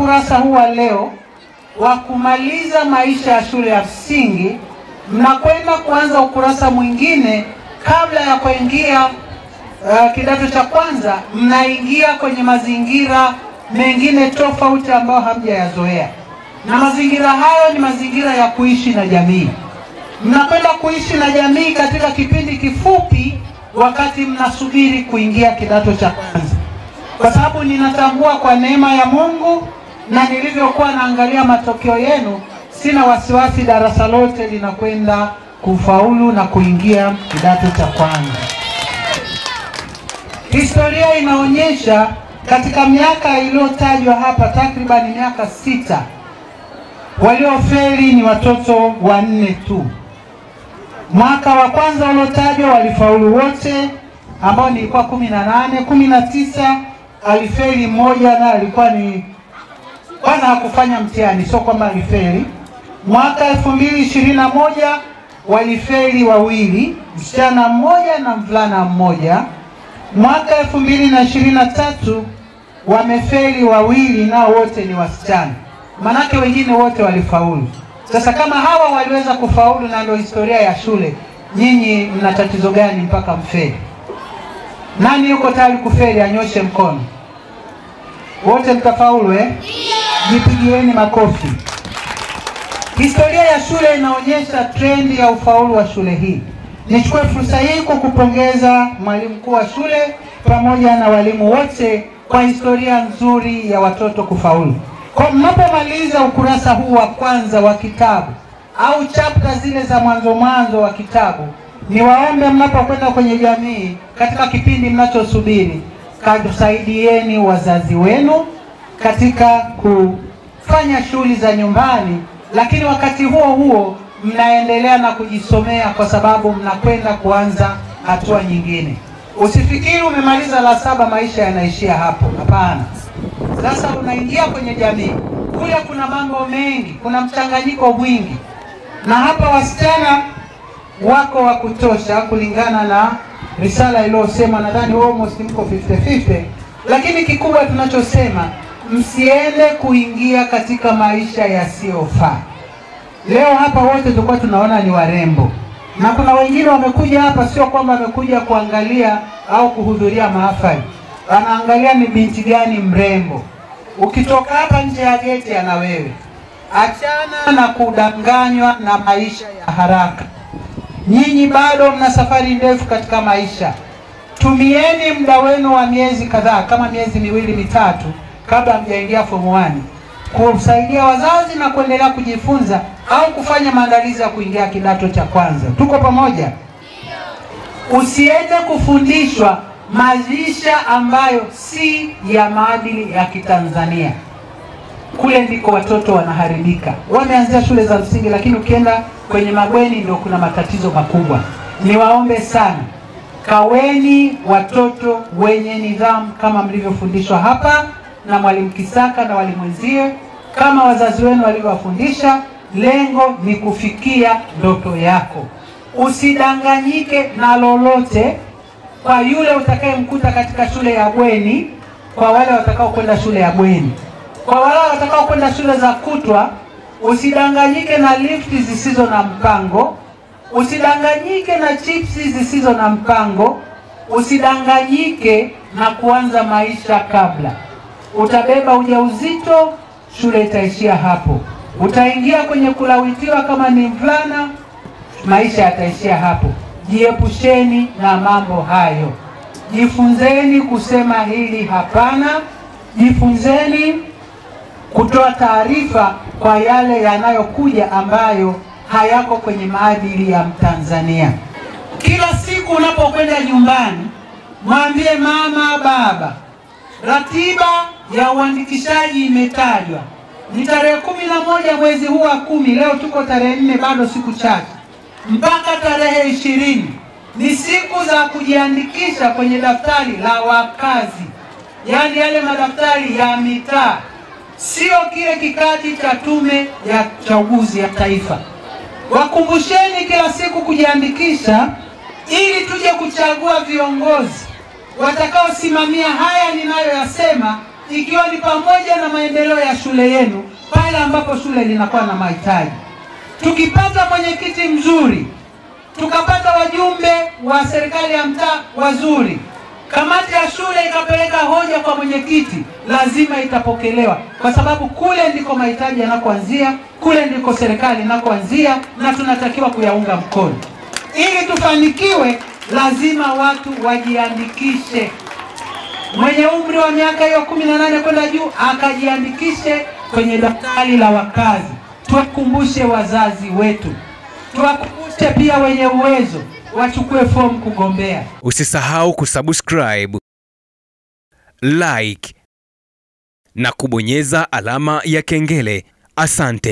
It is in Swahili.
ukurasa huu wa leo wa kumaliza maisha ya shule ya msingi, mnakwenda kuanza ukurasa mwingine kabla ya kuingia uh, kidato cha kwanza, mnaingia kwenye mazingira mengine tofauti ambayo hamjayazoea, na mazingira hayo ni mazingira ya kuishi na jamii. Mnakwenda kuishi na jamii katika kipindi kifupi, wakati mnasubiri kuingia kidato cha kwanza, kwa sababu ninatambua kwa neema ya Mungu na nilivyokuwa naangalia matokeo yenu, sina wasiwasi, darasa lote linakwenda kufaulu na kuingia kidato cha kwanza. Historia inaonyesha katika miaka iliyotajwa hapa, takriban miaka sita, waliofeli ni watoto wanne tu. Mwaka wa kwanza uliotajwa walifaulu wote, ambao nilikuwa kumi na nane. Kumi na tisa alifeli mmoja, na alikuwa ni kwanza hakufanya mtihani, sio kwamba alifeli. Mwaka elfu mbili ishirini na moja walifeli wawili, msichana mmoja na mvulana mmoja. Mwaka elfu mbili na ishirini na tatu wamefeli wawili, nao wote ni wasichana, manake wengine wote walifaulu. Sasa kama hawa waliweza kufaulu na ndio historia ya shule, nyinyi mna tatizo gani mpaka mfeli? Nani yuko tayari kufeli anyoshe mkono. Wote mtafaulu eh? Jipigieni makofi. Historia ya shule inaonyesha trendi ya ufaulu wa shule hii. Nichukue fursa hii kukupongeza mwalimu mkuu wa shule pamoja na walimu wote kwa historia nzuri ya watoto kufaulu. Kwa mnapomaliza ukurasa huu wa kwanza wa kitabu au chapta zile za mwanzo mwanzo wa kitabu, niwaombe mnapokwenda kwenye jamii katika kipindi mnachosubiri, kasaidieni wazazi wenu katika kufanya shughuli za nyumbani, lakini wakati huo huo mnaendelea na kujisomea kwa sababu mnakwenda kuanza hatua nyingine. Usifikiri umemaliza la saba maisha yanaishia hapo, hapana. Sasa unaingia kwenye jamii, kule kuna mambo mengi, kuna mchanganyiko mwingi, na hapa wasichana wako wa kutosha kulingana na risala iliyosema, nadhani almost mko 50-50, lakini kikubwa tunachosema msiende kuingia katika maisha yasiyofaa. Leo hapa wote tulikuwa tunaona ni warembo, na kuna wengine wamekuja hapa, sio kwamba wamekuja kuangalia au kuhudhuria mahafali, anaangalia ni binti gani mrembo. Ukitoka hapa nje ya geti, ana wewe. Achana na kudanganywa na maisha ya haraka. Nyinyi bado mna safari ndefu katika maisha. Tumieni muda wenu wa miezi kadhaa, kama miezi miwili mitatu, kabla hamjaingia form 1 kusaidia wazazi na kuendelea kujifunza au kufanya maandalizi ya kuingia kidato cha kwanza. Tuko pamoja? Usiende kufundishwa maisha ambayo si ya maadili ya Kitanzania. Kule ndiko watoto wanaharibika. Wameanzia shule za msingi, lakini ukienda kwenye mabweni ndio kuna matatizo makubwa. Niwaombe sana, kaweni watoto wenye nidhamu kama mlivyofundishwa hapa na mwalimu Kisaka na walimu wenzie, kama wazazi wenu walivyowafundisha. Lengo ni kufikia ndoto yako. Usidanganyike na lolote kwa yule utakayemkuta katika shule ya bweni, kwa wale watakao kwenda shule ya bweni, kwa wale watakao kwenda shule za kutwa. Usidanganyike na lifti zisizo na mpango, usidanganyike na chipsi zisizo na mpango, usidanganyike na kuanza maisha kabla. Utabeba ujauzito, shule itaishia hapo. Utaingia kwenye kulawitiwa kama ni mvulana, maisha yataishia hapo. Jiepusheni na mambo hayo, jifunzeni kusema hili hapana, jifunzeni kutoa taarifa kwa yale yanayokuja ambayo hayako kwenye maadili ya Mtanzania. Kila siku unapokwenda nyumbani, mwambie mama, baba, ratiba ya uandikishaji imetajwa ni tarehe kumi na moja mwezi huu wa kumi. Leo tuko tarehe nne, bado siku chache mpaka tarehe ishirini ni siku za kujiandikisha kwenye daftari la wakazi, yaani yale madaftari ya mitaa, sio kile kikadi cha Tume ya Uchaguzi ya Taifa. Wakumbusheni kila siku kujiandikisha, ili tuje kuchagua viongozi watakaosimamia haya ninayoyasema ikiwa ni pamoja na maendeleo ya shule yenu pale ambapo shule linakuwa na mahitaji. Tukipata mwenyekiti mzuri, tukapata wajumbe wa serikali ya mtaa wazuri, kamati ya shule ikapeleka hoja kwa mwenyekiti, lazima itapokelewa, kwa sababu kule ndiko mahitaji yanakoanzia, kule ndiko serikali inakoanzia, na tunatakiwa kuyaunga mkono. Ili tufanikiwe, lazima watu wajiandikishe. Mwenye umri wa miaka hiyo kumi na nane kwenda juu akajiandikishe kwenye daftari la wakazi. Tuwakumbushe wazazi wetu, tuwakumbushe pia wenye uwezo wachukue fomu kugombea. Usisahau kusubscribe, like na kubonyeza alama ya kengele. Asante.